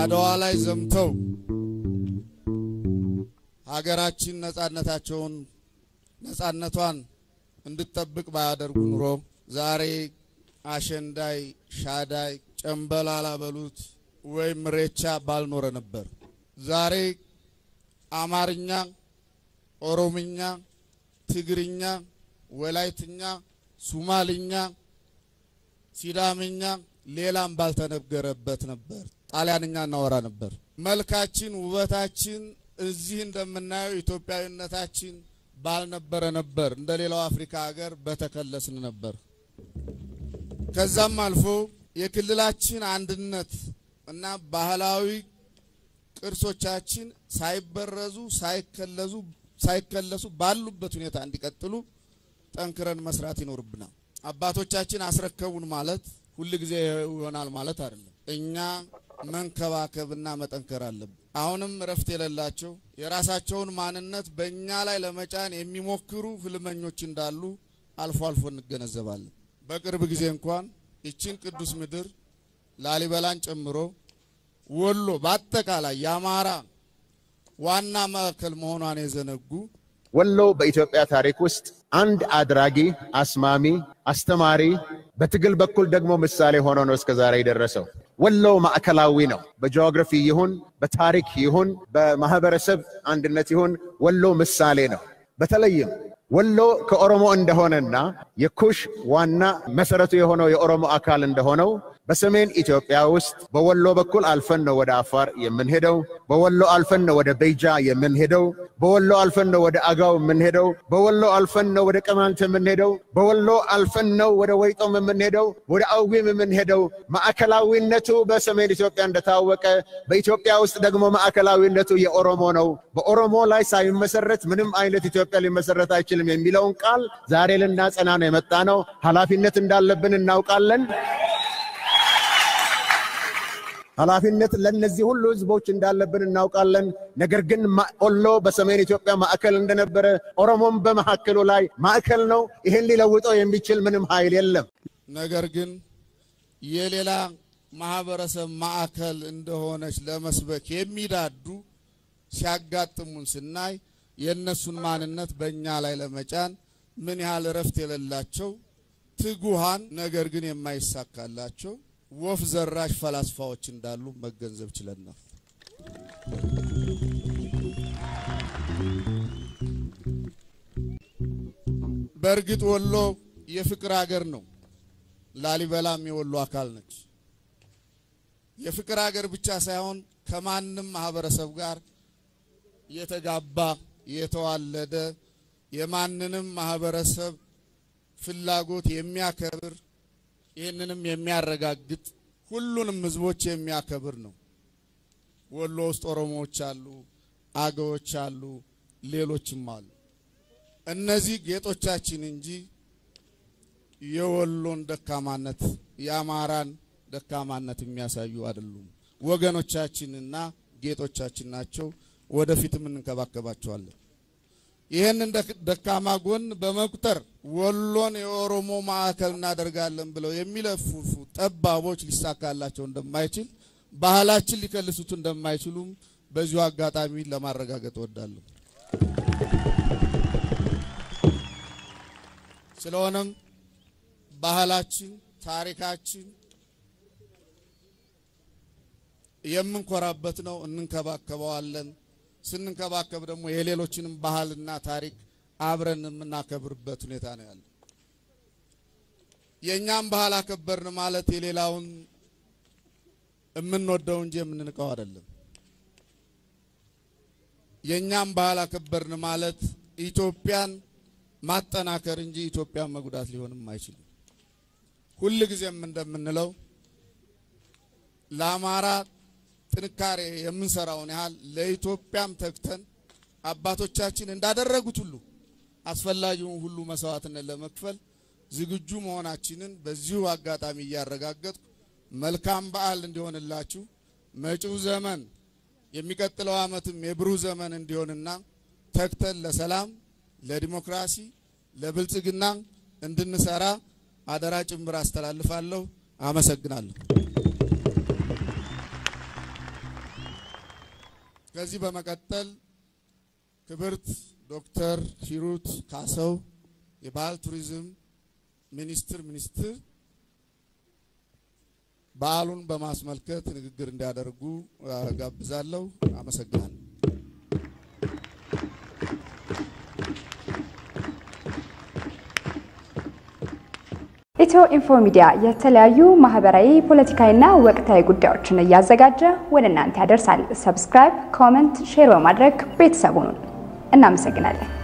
አድዋ ላይ ዘምተው ሀገራችን ነጻነታቸውን ነጻነቷን እንድትጠብቅ ባያደርጉ ኑሮ ዛሬ አሸንዳይ፣ ሻዳይ፣ ጨምበላላ በሉት ወይም ሬቻ ባልኖረ ነበር። ዛሬ አማርኛ፣ ኦሮምኛ፣ ትግርኛ፣ ወላይትኛ፣ ሱማልኛ፣ ሲዳምኛ ሌላም ባልተነገረበት ነበር። ጣሊያንኛ እናወራ ነበር። መልካችን፣ ውበታችን እዚህ እንደምናየው ኢትዮጵያዊነታችን ባልነበረ ነበር። እንደ ሌላው አፍሪካ ሀገር በተከለስን ነበር። ከዛም አልፎ የክልላችን አንድነት እና ባህላዊ ቅርሶቻችን ሳይበረዙ ሳይከለዙ ሳይከለሱ ባሉበት ሁኔታ እንዲቀጥሉ ጠንክረን መስራት ይኖርብናል። አባቶቻችን አስረከቡን ማለት ሁል ጊዜ ይሆናል ማለት አይደለም። እኛ መንከባከብና መጠንከር አለብን። አሁንም እረፍት የሌላቸው የራሳቸውን ማንነት በእኛ ላይ ለመጫን የሚሞክሩ ህልመኞች እንዳሉ አልፎ አልፎ እንገነዘባለን። በቅርብ ጊዜ እንኳን ይችን ቅዱስ ምድር ላሊበላን ጨምሮ ወሎ በአጠቃላይ የአማራ ዋና ማዕከል መሆኗን የዘነጉ ወሎ በኢትዮጵያ ታሪክ ውስጥ አንድ አድራጊ፣ አስማሚ፣ አስተማሪ በትግል በኩል ደግሞ ምሳሌ ሆኖ ነው እስከ ዛሬ የደረሰው። ወሎ ማዕከላዊ ነው። በጂኦግራፊ ይሁን በታሪክ ይሁን በማህበረሰብ አንድነት ይሁን ወሎ ምሳሌ ነው። በተለይም ወሎ ከኦሮሞ እንደሆነና የኩሽ ዋና መሰረቱ የሆነው የኦሮሞ አካል እንደሆነው በሰሜን ኢትዮጵያ ውስጥ በወሎ በኩል አልፈን ነው ወደ አፋር የምንሄደው። በወሎ አልፈን ነው ወደ ቤጃ የምንሄደው። በወሎ አልፈን ነው ወደ አጋው የምንሄደው። በወሎ አልፈን ነው ወደ ቅማንት የምንሄደው። በወሎ አልፈን ነው ወደ ወይጦም የምንሄደው፣ ወደ አዊም የምንሄደው። ማዕከላዊነቱ በሰሜን ኢትዮጵያ እንደታወቀ፣ በኢትዮጵያ ውስጥ ደግሞ ማዕከላዊነቱ የኦሮሞ ነው። በኦሮሞ ላይ ሳይመሰረት ምንም አይነት ኢትዮጵያ ሊመሰረት አይችልም የሚለውን ቃል ዛሬ ልናጸና ነው የመጣ ነው። ኃላፊነት እንዳለብን እናውቃለን። ኃላፊነት ለእነዚህ ሁሉ ህዝቦች እንዳለብን እናውቃለን። ነገር ግን ወሎ በሰሜን ኢትዮጵያ ማዕከል እንደነበረ ኦሮሞም በመካከሉ ላይ ማዕከል ነው። ይህን ሊለውጠው የሚችል ምንም ኃይል የለም። ነገር ግን የሌላ ማህበረሰብ ማዕከል እንደሆነች ለመስበክ የሚዳዱ ሲያጋጥሙን ስናይ የእነሱን ማንነት በእኛ ላይ ለመጫን ምን ያህል እረፍት የሌላቸው ትጉሃን ነገር ግን የማይሳካላቸው ወፍ ዘራሽ ፈላስፋዎች እንዳሉ መገንዘብ ችለናል። በእርግጥ ወሎ የፍቅር ሀገር ነው። ላሊበላም የወሎ አካል ነች። የፍቅር ሀገር ብቻ ሳይሆን ከማንም ማህበረሰብ ጋር የተጋባ የተዋለደ የማንንም ማህበረሰብ ፍላጎት የሚያከብር ይህንንም የሚያረጋግጥ ሁሉንም ህዝቦች የሚያከብር ነው። ወሎ ውስጥ ኦሮሞዎች አሉ፣ አገዎች አሉ፣ ሌሎችም አሉ። እነዚህ ጌጦቻችን እንጂ የወሎን ደካማነት የአማራን ደካማነት የሚያሳዩ አይደሉም። ወገኖቻችንና ጌጦቻችን ናቸው። ወደፊትም እንንከባከባቸዋለን። ይህንን ደካማ ጎን በመቁጠር ወሎን የኦሮሞ ማዕከል እናደርጋለን ብለው የሚለፉፉ ጠባቦች ሊሳካላቸው እንደማይችል ባህላችን ሊከልሱት እንደማይችሉም በዚሁ አጋጣሚ ለማረጋገጥ እወዳለሁ። ስለሆነም ባህላችን፣ ታሪካችን የምንኮራበት ነው፣ እንንከባከበዋለን። ስንንከባከብ ደግሞ የሌሎችንም ባህልና ታሪክ አብረን የምናከብርበት ሁኔታ ነው ያለ። የእኛም ባህል አከበርን ማለት የሌላውን የምንወደው እንጂ የምንንቀው አይደለም። የእኛም ባህል አከበርን ማለት ኢትዮጵያን ማጠናከር እንጂ ኢትዮጵያን መጉዳት ሊሆንም አይችልም። ሁል ጊዜም እንደምንለው ለአማራ ጥንካሬ የምንሰራውን ያህል ለኢትዮጵያም ተግተን አባቶቻችን እንዳደረጉት ሁሉ አስፈላጊውን ሁሉ መስዋዕትነት ለመክፈል ዝግጁ መሆናችንን በዚሁ አጋጣሚ እያረጋገጥኩ መልካም በዓል እንዲሆንላችሁ መጪው ዘመን የሚቀጥለው ዓመትም የብሩህ ዘመን እንዲሆንና ተግተን ለሰላም፣ ለዲሞክራሲ፣ ለብልጽግና እንድንሰራ አደራ ጭምር አስተላልፋለሁ። አመሰግናለሁ። ከዚህ በመቀጠል ክብርት ዶክተር ሂሩት ካሰው የባህል ቱሪዝም ሚኒስትር ሚኒስትር በዓሉን በማስመልከት ንግግር እንዲያደርጉ ጋብዛለሁ። አመሰግናለሁ። ኢትዮ ኢንፎ ሚዲያ የተለያዩ ማህበራዊ፣ ፖለቲካዊና ወቅታዊ ጉዳዮችን እያዘጋጀ ወደ እናንተ ያደርሳል። ሰብስክራይብ፣ ኮመንት፣ ሼር በማድረግ ቤተሰቡን እናመሰግናለን።